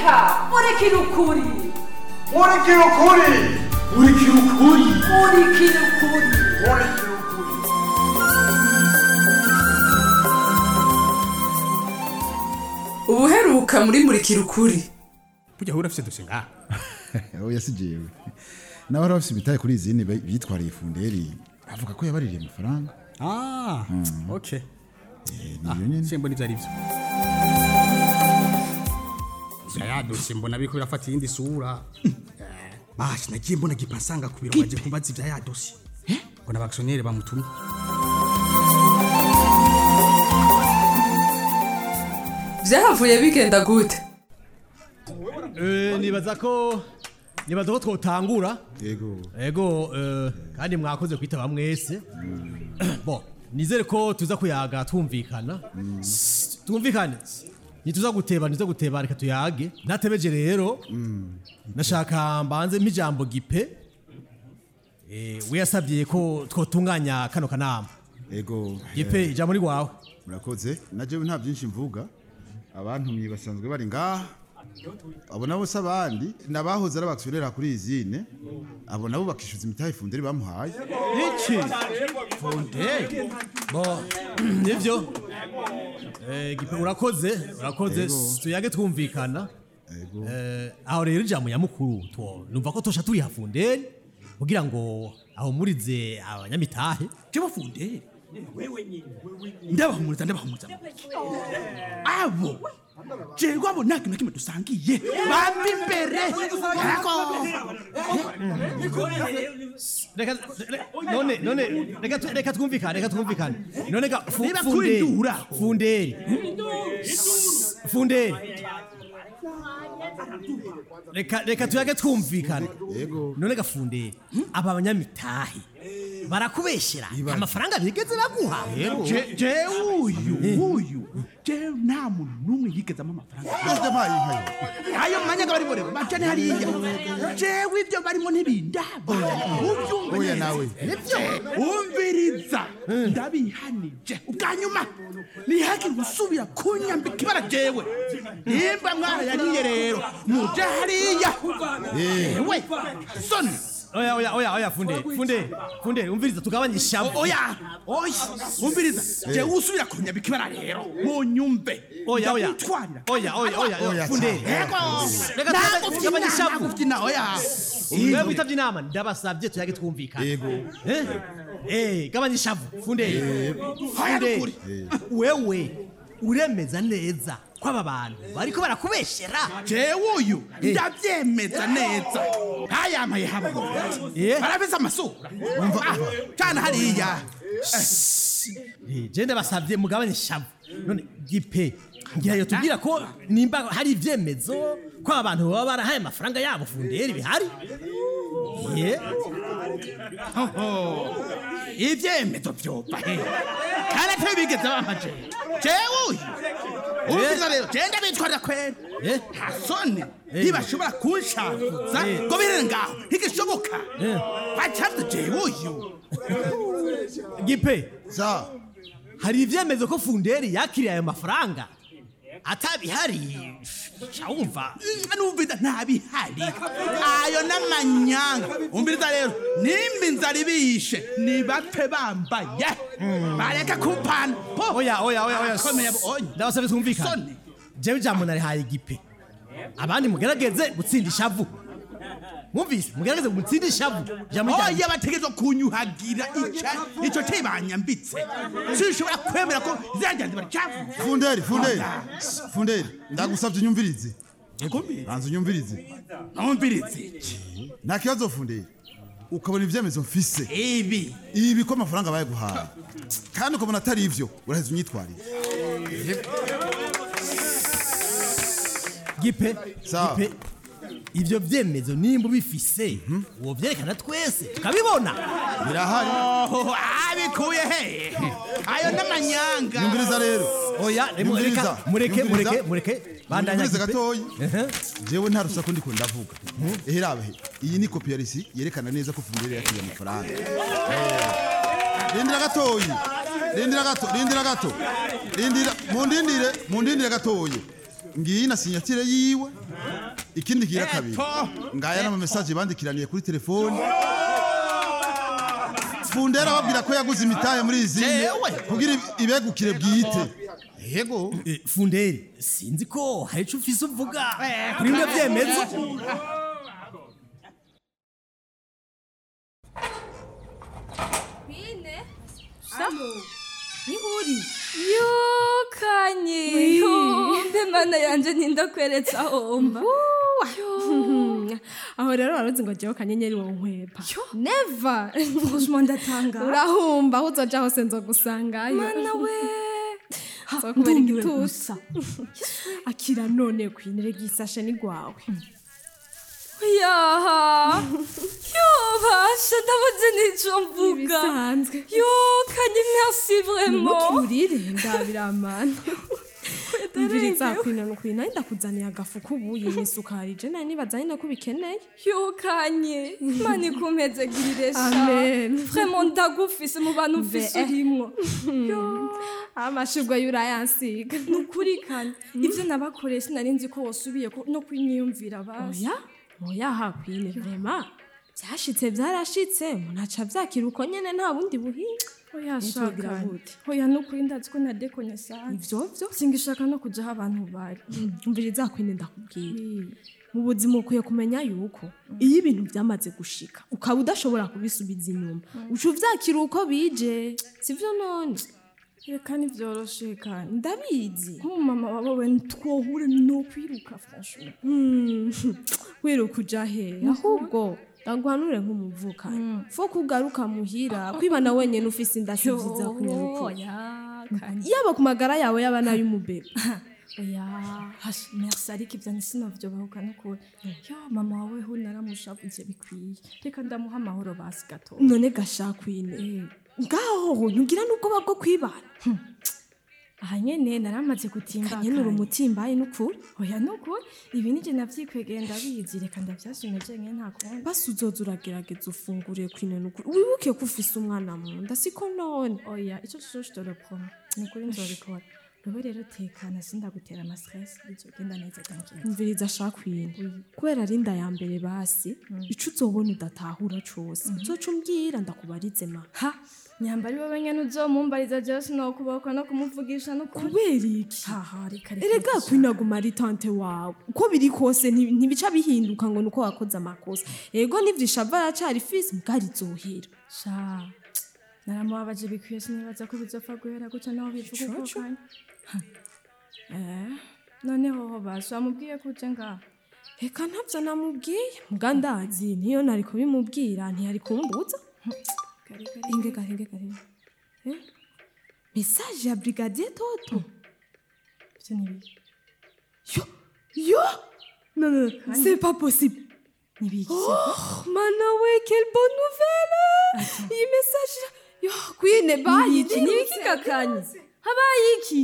reka murikira ukuri murikira ukuri murikira ukuri murikira ukuri murikira ukuri ubuheruka muri murikira ukuri burya ahura afite dosiye ngaha oya si jewe nawe wari bafise ibitaye kuri izindi be- bitwariye funderi avuga ko yabaririye amafaranga ah okay niyo nyene simba nivyo ari vyo vya ya dosiye mbona biriko birafata iyindi sura bashi nagiye mbona gipasanga ku biro baje kumbaza ivya ya dosiye ngo n'abakisiyoneri bamutumye vyahavuye bigenda gute Eh, nibaza ko nibaza ko twotangura yego ego eh, kandi mwakoze kwitaba mwese bo nizere ko tuza kuyaga twumvikana S- twumvikane nituza guteba nituza guteba reka tuyage natebeje rero nashaka mbanze mpijambo gipe eh, we yasabye ko twotunganya kano kanama yego gipe ijambo ni wawe murakoze na jewe nta byinshi mvuga abantumye basanzwe bari ngaha abo nabo si abandi ni abahoze ari abakisiyonera kuri izine abo nabo bakishyuza imitahe funderi bamuhaye iki fonde bo nivyo eh, gipe urakoze urakoze Ego. tuyage twumvikana yego Eh, aho rero ijambo nyamukuru two numva ko tosha turi hafunderi kugira ngo aho murize abanyamitahe jewe funderi ndabahumuriza ndabahumuriza abo jewe abo nta kintu na kimwe dusangiye bambi imbere ariko reka re- none none reka tu- reka twumvikane reka twumvikane none ga fu- Niba funderi twindura. funderi funderi reka reka tuyage twumvikane yego none ga funderi aba banyamitahe barakubeshera amafaranga bigeze baguha Je- jewe uyu uyu jewe nta muntu n'umwe yigezamo amafaranga yose mpaye inkayo ayo mwanya bari bore bajane hariya jewe ibyo barimo ntibindaba ubyumva Oya neza. nawe. nibyo umviriza ndabihanije ubwa nyuma ntihagire usubira kunyambika ibara jewe nimba mwarayariye rero muje hariya ewe soni oya oya oya oya funderi funderi funderi umviriza tugabanye ishavu oya oya umviriza jewe usubira kunyambika ibara rero munyumve oya oya Ndabitwarira. oya oya oya Oya, oya funderi Ego. Reka Ntabwo tugabanye- tugabanye ubyina, ishavu ntabwo ubyina, oya wewe witabye inama ndabasabye tuyage twumvikane yego Eh? Eh, gabanya ishavu funderi funderi Ukuri. wewe uremeza neza ko aba bantu bariko barakubeshera jewe uyu ndabyemeza neza ntayamaye haba Eh? barabize amasura Ah, cyane hariya Eh, je ndabasabye mugabanye ishavu none gipe ngira yo tubwira ko nimba hari ivyemezo ko abantu baba barahaye amafaranga yabo funderi bihari ye ibyemezo byova he kandi atari bigeze bamaje jewe uyu umviriza rero jewe ndabitwarira kwera Eh? nta soni ntibashobora kunshavuza Eh. ngo birere ngaho ntigishoboka Eh. bacavye jewe uyu gipe sa hari ivyemezo ko funderi yakiriye ayo mafaranga atabihari wumva numviriza ntabihari ayo n'amanyanga umviriza rero nimba inzara ibishe nibapfe bambaye bareke kumpana po oya oya oya oya Akomeye abo- oya. ndabasabye twumvikane Soni. jewe ijambo narihaye gipe abandi mugerageze gutsinda ishavu mwumvise mugerageze gutsinda ishavu ijambo ryanjye. oya bategerezwa kunyuhagira ica- ico cibanyambitse sinshobora kwemera ko zirajyanze baracavuza funderi funderi funderi ndagusabye unyumvirize banza unyumvirize numvirize nta kibazo funderi ukabona ibyemezo mfise ibi ibi ko amafaranga bayaguhaye kandi ukabona atari ivyo uraheza unyitwarire gipe Sawa. gipe ivyo vyemezo nimba ubifise wovyerekana twese tukabibona birahari Oh, abikuye he ayo n'amanyanga nyumviriza rero oya remo- Nyumviriza, reka mureke nyumviriza. mureke mureke bandanya nyumvirize gipe gatoyi Ehe. jewe nta rusaku ndiko ndavuga eherabe iyi ni kopi ya resi yerekana neza ko funderi yakiriye amafaranga Eh, rindira gatoyi rindira gato rindira gato rindira mundindire mundindire gatoyi ngiyi na sinyatire yiwe ikindi kigira kabiri ngaya n'ama message bandikiraniye kuri telefone fundera babwira ko yaguze imitahe muri izi Jewe. kugira ibegukire bwite yego Eh, funderi sinzi ko hari ico ufise uvuga kuri bimwe vyemezo Bine. Nihuri. Yokanye. Mbe mana yanje nindakweretsa homba. aho rero waruzi ngo jewe kanyenyeri wo nkwepa Never. Franchement ndatanga. urahumba aho uzoja hose nzogusangayo Mana we. nzokubera ndumiwe igitusa akira none kwinire gisashe ni gwawe Yaha. Yo basha ndabuze nico mvuga. bisanzwe Yokanye merci vraiment. ntukimurire ndabiramana umviriza kwina nukwina ndakuzaniye agafu k'ubuyi n'isukari je nari nibazanye nako bikeneye Yokanye. Mani kumpezegirire sha. Amen. Vraiment ndagufise mu bantu ufise Mbe. urimwo. amashurwe y'urayansiga nukuri kane ivyo nabakoreye sinari nzi ko wosubiye ko- no kwinyiyumvira basi oya oya hakwine vrema byashitse byarashitse umuntu aca vyakira uko nyene nta bundi buhinga oya Nitwogira shaka gute? oya nukuri ndazi ko nadekonye sana ivyo vyo singishaka no kuja aho abantu bari umviriza kwine ndakubwira mu buzima ukwiye kumenya yuko iyo ibintu byamaze gushika ukaba udashobora kubisubiza inyuma uca uvyakira uko bije sivyo none reka nivyoroshe kane ndabizi nk'umumama wawe twohure nokwiruka franchement Hmm, wiruka uja he ahubwo ndaguhanure nk'umuvukanyi fo kugaruka muhira kwibana wenyene ufise inda si vyiza kunyaruka oya kane yaba ku magara yawe yaba n'ay'umubebe oya hash merci ariko ivyo nsinovyobahuka nukuri yo mama wawe ho naramushavuze bikwiye reka ndamuha amahoro basi gato none gashakwine ngaho ntugira n'ubwoba bwo kwibana aha nyene naramaze gutimba kanyene uri umutimbaye n'ukuri oya nukuri ibi nije navyikwegeye ndabizi reka ndavyasume jenyene nta kundi basi uzoza uragerageza ufungure kwine n'ukuri wibuke ko ufise umwana mu nda siko none oya ico coco je te le promets nukuri nzobikora robe rero tekana sindagutera ama stress bizogenda neza dankira umviriza shakwine kubera ari inda ya mbere basi ico uzobona udatahura cose uzoca umbwira ndakubarize ma ha nyambari wowe nyene uzomumbariza jewe sinokubokwa no kumuvugisha nukuri kubera iki haha reka reka erega kwinaguma ari tante wawe uko biri kose nti- ntibica bihinduka ngo nuko wakoze amakosa ego nivyishava aracari fisi mbwari zohera sha naramubabaje bikwiye sinibaza ko bizopfa guhera gutya naho bivuga uko Icoco. kanya Ha. eh noneho ho basi wamubwiye ko uje ngaho reka ntavyo namubwiye mbwa ndazi niyo nari kubimubwira ntiyari kumbuza kare kare inge gare inge gare Eh? message ya brigadier toto ivyo ni biki yo yo non non c'est pas possible ni biki Oh, mana we quelle bonne nouvelle iyi message yo kwine bayi Nibiki, nibiki gakanye habaye iki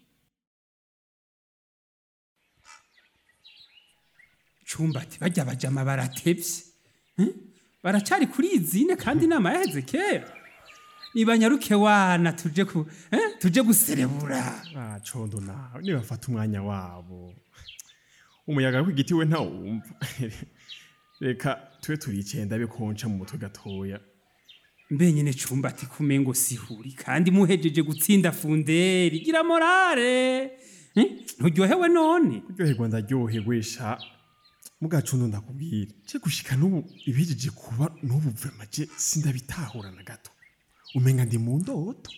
cumbati bajya bajama baratevye Hmm? baracari kuri izine kandi inama yaheze kera nibanyaruke wana tuje ku eh? tuje guserebura Ah, condo nawe nibafata umwanya wabo umuyaga w'igiti we ntawumva reka tube turicenda bikonca mu mutwe gatoya mbe nyene cumbati kumengo sihuri kandi muhejeje gutsinda funderi gira morale Hmm? nturyohewe none kuryoherwa ndaryohewe sha mugacundo ndakubwira ce gushika n'ubu ibihejeje kuba n'ubu vrema je sindabitahura na gato umenga ndi mu ndoto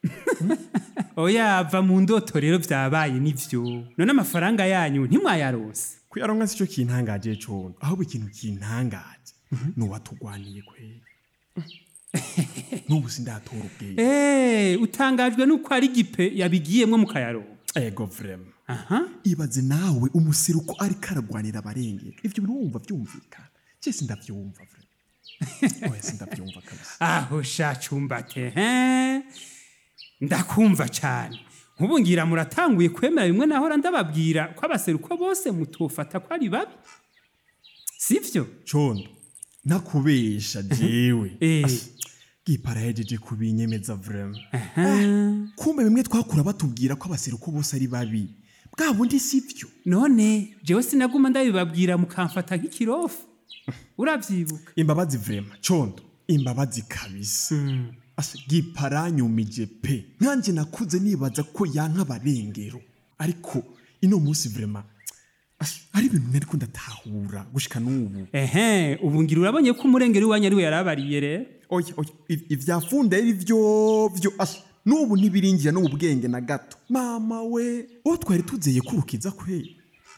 oya va mu ndoto rero vyabaye nivyo none amafaranga yanyu ntimwayarose kuyaronka sico kintangaje condo ahubwo ikintu kintangaje nuwatugwaniye kweri n'ubu sindatora ubwenge Eh, utangajwe nuko ari gipe yabigiyemwo mukayaronka ego vrema aha ibaze nawe umuseruko ariko aragwanira abarengera ivyo bintu wumva vyumvikana je sindavyumva vrema oya sindavyumva kabisa aho sha cumbate he ndakumva cane nk'ubu ngira muratanguye kwemera bimwe nahora ndababwira ko abaseruko bose mutofata ko ari babi sivyo condo nakubesha jewe Eh. As- gipara yahejeje kubinyemeza vrema Aha. kumbe bimwe twakura batubwira ko abaseruko bose ari babi bwa bundi si byo none jewe sinaguma ndabibabwira mukamfata nk'ikirofu urabyibuka imbabazi vrema condo imbabazi kabisa asa giparanyumije pe nkanjye nakuze nibaza ko yanka abarengero ariko ino munsi vrema asa, ari ibintu nari ko ndatahura gushika n'ubu ehe ubu ngira urabonye ko umurengero iwanyu ari we yarabariye rero oya oya iv- ivyafunda ari vyo vyo asa n'ubu ntibiringira no mu bwenge na gato mama we uwo twari tuzeye kurukiza kwe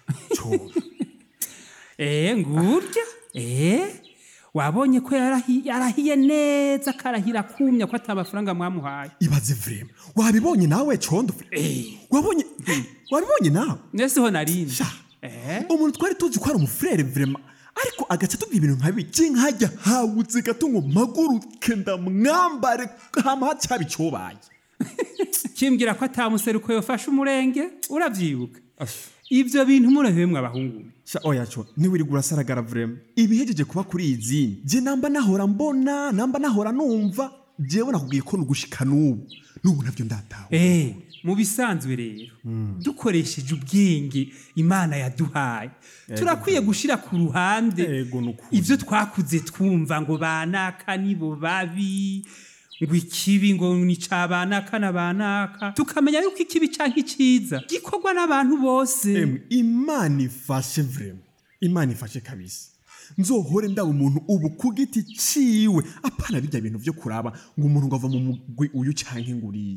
Eh ngurya eh wabonye ko yarahi- yarahiye neza akarahira kumya ko atamafaranga mwamuhaye ibaze vrema wabibonye nawe condo vrema wabonye wabibonye nawe nese ho narindi umuntu twari tuzi ko ari umufurere vrema ariko agaca tubwira ibintu nka biki nkajya hawutse gato ngo mpaguruke ndamwambare hama hacyaba icobaye kimbwira ko atamuseruko yofashe umurenge urabyibuka ibyo bintu murahemwe abahungu sha oya co ntiwiri urasaragara vrema ibihejeje kuba kuri iyi zini je namba nahora mbona namba nahora numva jewe nakubwiye ko nugushika n'ubu n'ubu navyo ndataha eh mu bisanzwe rero dukoresheje ubwenge imana yaduhaye turakwiye gushira ku ruhande ibyo twakuze twumva ngo banaka nibo babi ngo ikibi ngo ni ca banaka na banaka tukamenya yuko ikibi canke iciza gikorwa n'abantu bose Emwe, imana ifashe vrema imana ifashe kabisa nzohore ndaba umuntu ubu ku giti ciwe apana bijya bintu vyo kuraba ngo umuntu ngo ava mu mugwi uyu canke nguriye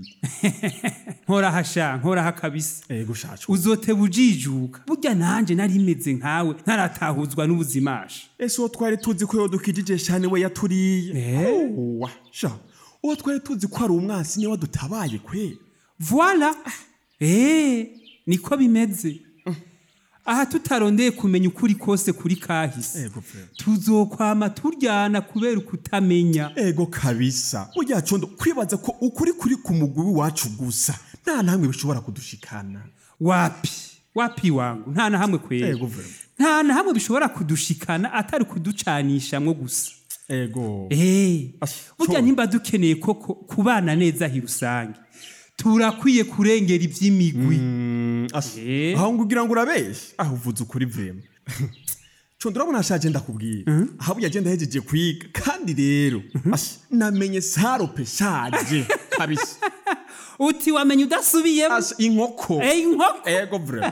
nkoraha sha nkoraha kabisa ego shacu uzoteba ujijuka burya nanje nari meze nkawe ntaratahuzwa n'ubuzimasha ese uwo twari tuzi ko yodukijije shane we yaturiye Owa, sha uwo twari tuzi ko ari umwansi niwe wadutabaye kwe voila eh niko bimeze aha tutarondeye kumenya ukuri kose kuri kahise tuzokwama turyana kubera ukutamenya ego kabisa burya condo kwibaza ko ukuri kuri ku mugwi w'iwacu gusa nta namwe bishobora kudushikana wapi wapi wangu nta na hamwe kwera ego vrema nta na hamwe bishobora kudushikana atari kuducanishamwo gusa ego Eh, burya nimba dukeneye koko kubana neza hi rusange turakwiye kurengera iby'imigwi aho ngugira ngo urabeshye aho uvuze ukuri vrema condo urabona ashaje ndakubwira aho burya agenda ahejeje kwiga kandi rero asha, namenye sarope shaje kabisa uti wamenye udasubiyemo inkoko Eh, inkoko ego vrema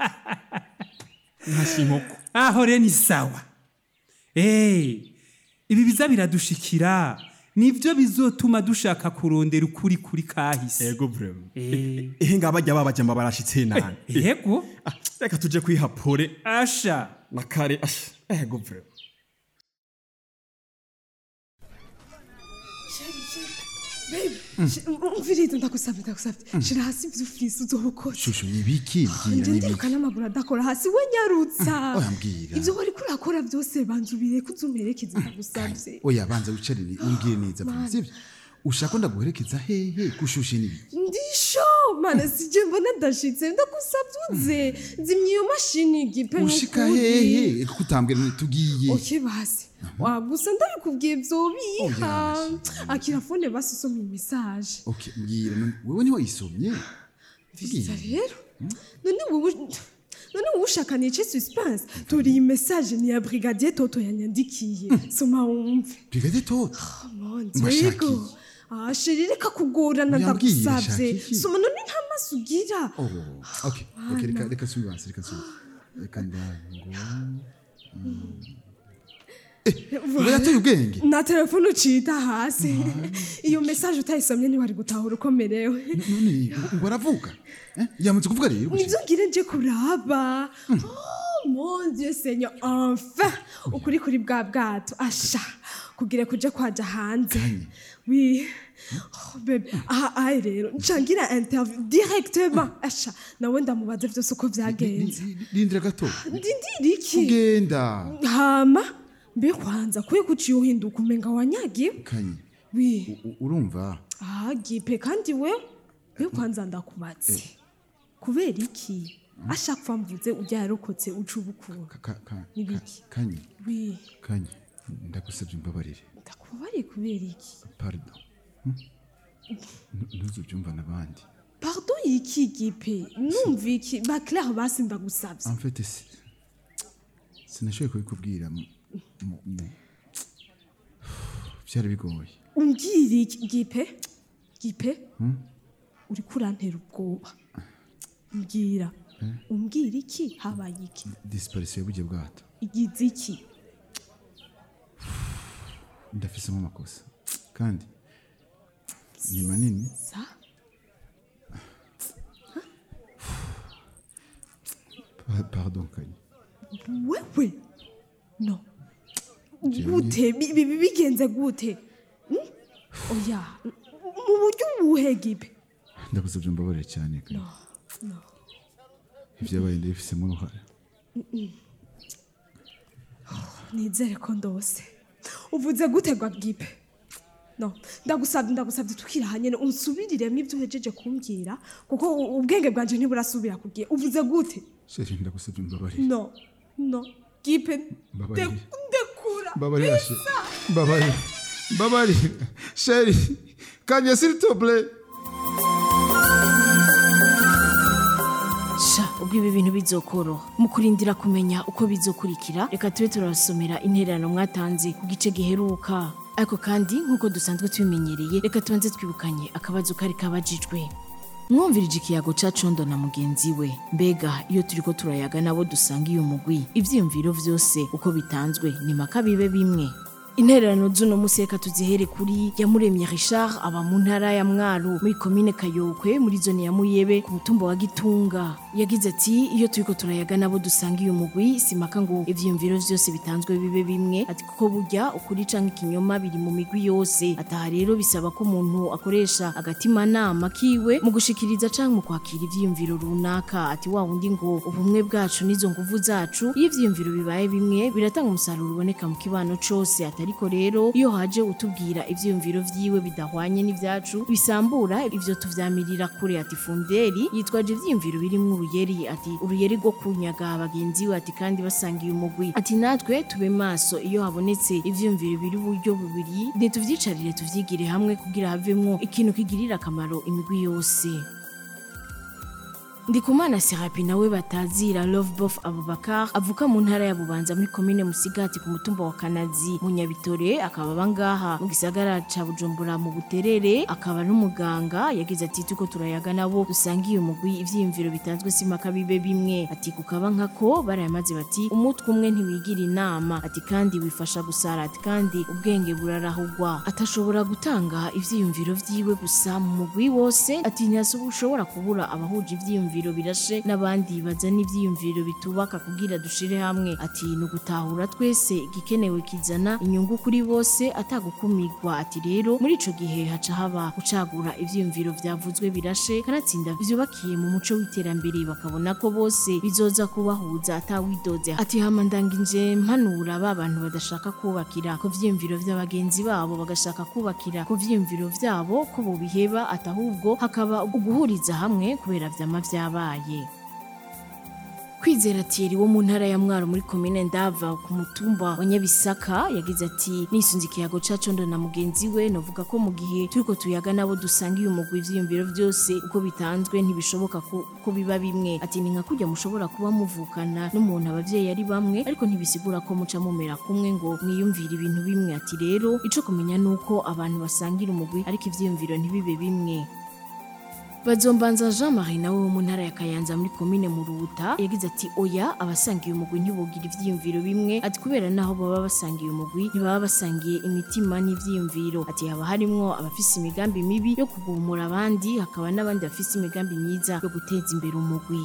nkasi inkoko aho rero ni sawa Eh, ibi biza biradushikira nibyo bizotuma dushaka kurondera ukuri kuri kahise ego vrema Eh. ehe ngaba bajya babajyamba barashitse nani yego reka tuje kwihapore asha na kare asha ego vrema umviriza ndagusabye ndagusabye shira hasi ibyo ufise uzobukoze shusho ibiki mbwira nje n'ibiki ndiruka n'amaguru adakora hasi we nyarutsa oya mbwira ibyo wari kurakora byose banzubire ko uzumerekeza ndagusabye oya banza wicarire umbwire neza Mana. sibyo ushaka ko ndaguherekeza hehe gushushe n'ibiki ndisho mana sije mbona ndashitse ndagusabye uze zimya iyo mashini gipe ushika hehe kuko utambwira none tugiye oke basi wagusa ndabikubwiye vyobiha akira fone basi usoma imisaje okay mbwira none wewe niho yisomye Visa rero none wowe none wowe ushaka nice suspense tori iyi message ni ya brigadier toto yanyandikiye soma wumve brigade toto mon Mashaki. dieu ah sheri reka kugorana Uyambwiye, ndagusabye Shaki. soma none nta maso ugira oh okay okay reka reka subi banza reka subi reka ndango Voilà. yateye ubwenge na telefone ucita hasi iyo message utayisomye ntiwari gutahura ukomerewe none ngo aravuga Eh, yamaze kuvuga rero nibyo ngire nje kuraba Oh, mon dieu seigneur enfin ukuri kuri bwa bwato asha kugira kuje kwaja hanze oui Oh, bebe aha ayi rero ncangira interview directement asha nawe ndamubaza vyose uko vyagenze rindira gato ndindira iki ugenda hama mbe kwanza kuye kuciye uhinduka umenga wanyagiwe kanye oui u- urumva aha gipe kandi we mbe kwanza ndakubatse kubera iki ashaka kuva mvuze ujya yarokotse uca ubukuru ka- ka- n'ibiki kanye oui kanye ndagusabye umbabarire ndakubabariye kubera iki pardon Hmm? Nu- ntuzubyumva n'abandi pardon pardon yiki gipe numva iki ba claire basi ndagusabye en fait si- sinashoboye kubikubwira mu- mu- mu- byari bigoye umbwira iki gipe gipe Hmm? uri kurantera ubwoba mbwira Eh? umbwira iki habaye iki disparition y'ubugiye bwato igize iki ndafisemo amakosa kandi ni manini sa Pa- pardon kanye wewe no Jewe gute Bi- bi- bi- bigenze gute Hmm? oya mu buryo ubuhe gipe ndagusabye mbabarire cyane kanye no no ibyabaye ndabifisemo uruhare Mm-mm. nizere ko ndose uvuze gutegwa gipe no ndagusabye ndagusabye tukira nyine unsubiriremo ibyo uhejeje kumbwira kuko u- ubwenge bwanje ntiburasubira kugiye uvuze gute sheri ndagusabye mbabarire no no gipe Mbabarire. nde- ndekura mbabarira she mbabarire mbabarire sheri kanye s'il te plaît sha ubwo ibi bintu bizokoroha mu kurindira kumenya uko bizokurikira reka tube turabasomera intererano mwatanze ku gice giheruka ariko kandi nk'uko dusanzwe tubimenyereye reka tubanze twibukanye akabazo kari kabajijwe mwumvirije ikiyago ca condo na mugenzi we mbega iyo turiko turayaga nabo dusanga iyo mugwi ivyiyumviro vyose uko bitanzwe ni maka bibe bimwe intererano z'uno musi reka tuzihere kuri yamuremye richard aba mu ntara ya mwaro muri komine kayokwe muri zone ya muyebe ku mutumba wa gitunga yagize ati iyo turiko turayaga nabo dusanga iyo mugwi simaka ngo ivyiyumviro vyose bitanzwe bibe bimwe ati kuko burya ukuri canke ikinyoma biri mu migwi yose ataha rero bisaba ko umuntu akoresha agatimanama kiwe mu gushikiriza canke mu kwakira ivyiyumviro runaka ati wa wundi ngo ubumwe bwacu n'izo nguvu zacu iyo ivyiyumviro bibaye bimwe biratanga umusaruro uboneka mu kibano cose atariko rero iyo haje utubwira ivyiyumviro vyiwe bidahwanye n'ivyacu bisambura ivyo tuvyamirira kure ati funderi yitwaje ivyiyumviro birimwo uruyeri ati uruyeri rwo kunyaga bagenzi we ati kandi basangiye umugwi ati natwe tube maso iyo habonetse ivyiyumviro biri uburyo bubiri ntituvyicarire tuvyigire hamwe kugira havemwo ikintu kigirira akamaro imigwi yose ndikumana serapi nawe batazira lovebof abubakar avuka mu ntara ya bubanza muri komine musigati ku mutumba wa kanazi mu nyabitore akaba aba ngaha mu gisagara ca bujumbura mu buterere akaba n'umuganga yagize ati tuko turayaga nabo dusanga iyo mugwi ivyiyumviro bitanzwe simaka bibe bimwe ati kukaba nkako barayamaze bati umutwe umwe ntiwigira inama ati kandi wifasha gusara ati kandi ubwenge burarahugwa atashobora gutanga ivyiyumviro vyiwe gusa mu mugwi wose ati ntiyashobora kubura abahuje ivyiyumviro birashe n'abandi bazana ivyiyumviro bitubaka kugira dushire hamwe ati ni ugutahura twese igikenewe kizana inyungu kuri bose atagukumirwa ati rero muri ico gihe haca haba gucagura ivyiyumviro vyavuzwe birashe kanatsinda vyubakiye mu muco w'iterambere bakabona ko bose bizoza kubahuza atawidoze ati hama ndangije mpanura ba bantu badashaka kubakira ku vyiyumviro vy'abagenzi babo bagashaka kubakira ku vyiyumviro vyabo ko bobiheba atahubwo hakaba uguhuriza hamwe kubera vyama vyabaye kwizera Thierry wo mu ntara ya mwaro muri komine ndava ku mutumba wa nyabisaka yagize ati nisunze ikiyago ca condo na mugenzi we novuga ko mu gihe turiko tuyaga nabo dusanga iyo mugwi ivyiyumviro vyose uko bitanzwe ntibishoboka ko, ko biba bimwe ati ni nka kurya mushobora kuba muvukana n'umuntu abavyeyi ari bamwe ariko ntibisigura ko muca mumera kumwe ngo mwiyumvire ibintu bimwe ati rero ico kumenya nuko abantu basangira umugwi ariko ivyiyumviro ntibibe bimwe bazombanza jean marie nawe wo mu ntara ya kayanza muri komine muruta yagize ati oya abasangiye umugwi ntibogira ivyiyumviro bimwe ati kubera naho baba basangiye umugwi ntibaba basangiye imitima n'ivyiyumviro ati haba harimwo abafise imigambi mibi yo kugumura abandi hakaba n'abandi bafise imigambi myiza yo guteza imbere umugwi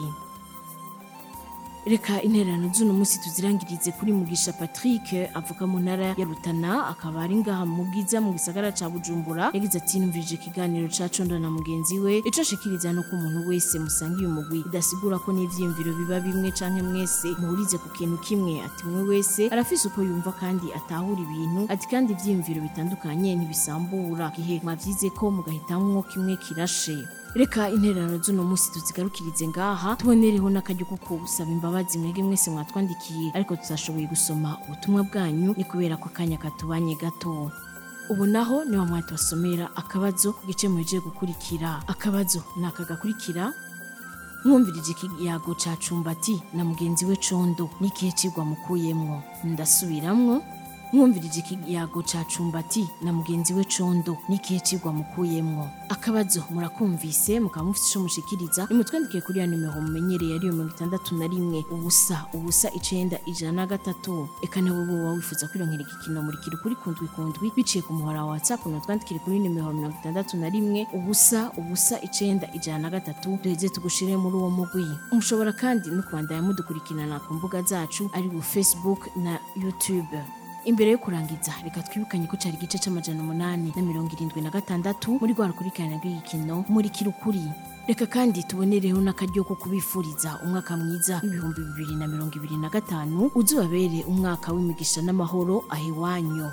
reka intererano z'uno munsi tuzirangirize kuri mugisha patrick avuka mu ntara ya rutana akaba ari ngaha mu bwiza mu gisagara ca bujumbura yagize ati numvirije ikiganiro ca condo na mugenzi we ico ashikiriza nuko umuntu wese musangiye umugwi bidasigura ko n'ivyiyumviro biba bimwe canke mwese muhurize ku kintu kimwe ati umwe wese arafise uko yumva kandi atahura ibintu ati kandi ivyiyumviro bitandukanye ntibisambura gihe mwavyize ko mugahitamwo kimwe kirashe reka intererano z'uno munsi tuzigarukirize ngaha tubonereho n'akaryo ko gusaba imbabazi mwege mwese mwatwandikiye ariko tutashoboye gusoma ubutumwa bwanyu ni kubera ko akanya katubanye gato ubu naho niho mwahita basomera akabazo ku gice muhejeje gukurikira akabazo ni aka gakurikira mwumvirije ikiyago ca cumbati na mugenzi we condo n'ikihe cigwa mukuyemwo ndasubiramwo mwumvirije ikiyago ca cumbati na mugenzi we condo n'ikihe cigwa mukuyemwo akabazo murakumvise mukaba mufite ico mushikiriza nimutwandikiye kuri ya nimero mumenyereye ariyo mirongo itandatu na rimwe ubusa ubusa icenda ijana na gatatu eka niba woba wifuza kwironkera igikino murikira ukuri kundwi kundwi biciye ku muhora wa whatsapp mutwandikire kuri nimero mirongo itandatu na rimwe ubusa ubusa icenda ijana na gatatu duheze tugushire muri uwo mugwi mushobora kandi no kubandanya mudukurikirana ku mbuga zacu ari bu facebook na youtube imbere yo kurangiza reka twibukanye ko cari igice c'amajana umunani na mirongo irindwi na gatandatu muri rwa rukurikirana rw'igikino muri kirukuri reka kandi tubonereho n'akaryo ko kubifuriza umwaka mwiza w'ibihumbi bibiri na mirongo ibiri na gatanu uzubabere umwaka w'imigisha n'amahoro aho iwanyu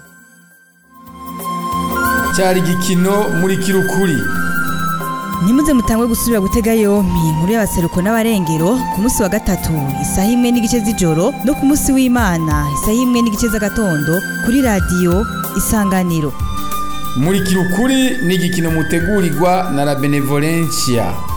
cyari igikino muri kirukuri Nimuze mutangwe gusubira gutega yompi inkuru y'abaseruko n'abarengero ku munsi wa gatatu isaha imwe n'igice z'ijoro no ku munsi w'Imana isaha imwe n'igice z'agatondo kuri radiyo Isanganiro. muri kirukuri ni igikino mutegurirwa na la benevolencia